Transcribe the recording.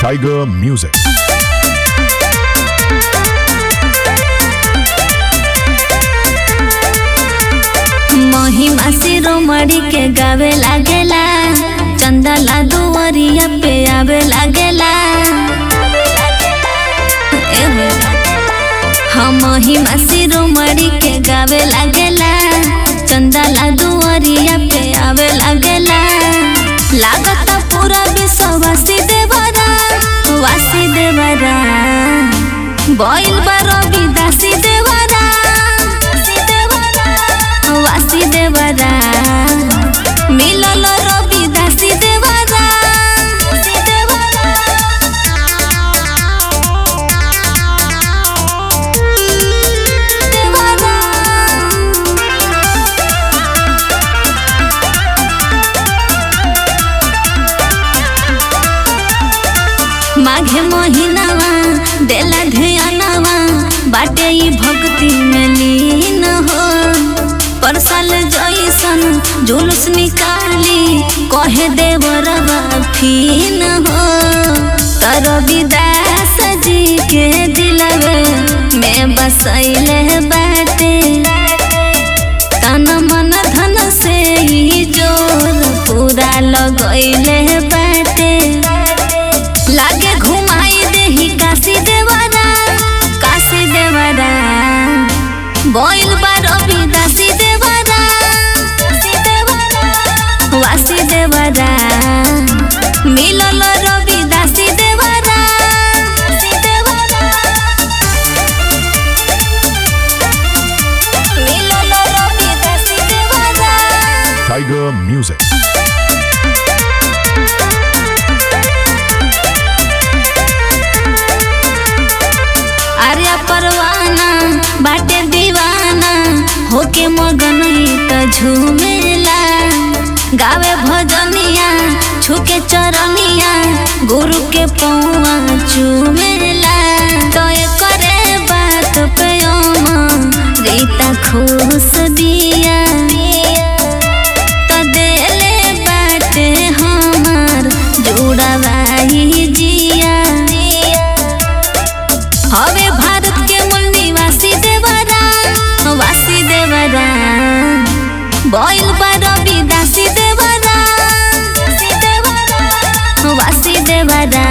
Tiger Music. महिमा शिरोमणि के गावे लागेला चंदला दुवरिया पे आवे लागेला एहे। हम महिमा शिरोमणि के गावे लागेला चंदला दुवरिया पे आवे लागेला लागत पूरा विश्ववासी देवरा वासी देवरा बॉइल बारो विदासी देवरा वासी देवरा मिलल रवि दासी देवरा माघे महीनावा देला ध्यानवा बाटे ई भक्ति में लीन हो पर साल जैसन जुलूस निकाली कहे देवरवा फीन हो तर विदास जी के दिलवे में बसैले बाटे तन मन धन से ही जोर पूरा लगैले बाटे लागे घुमाई देही काशी देवरा काशी देवरा बोइल बारो विदासी देवरा वासी देवरा मिलल रवि दासी देवरा मिलल रवि दासी देवरा Tiger Music. अरे परवाना बाटे दीवाना होके मगन ई त झूमेला गावे भजनिया छुके चरनिया गुरु के पौआ चूमेला तो करे बात पे ओमा रीता खुश दिया तो देले बाटे हमार जुड़ावाई जिया हवे भारत के मूल निवासी देवरा वासी देवरा बॉइल बारो विदासी देवरा वासी देवरा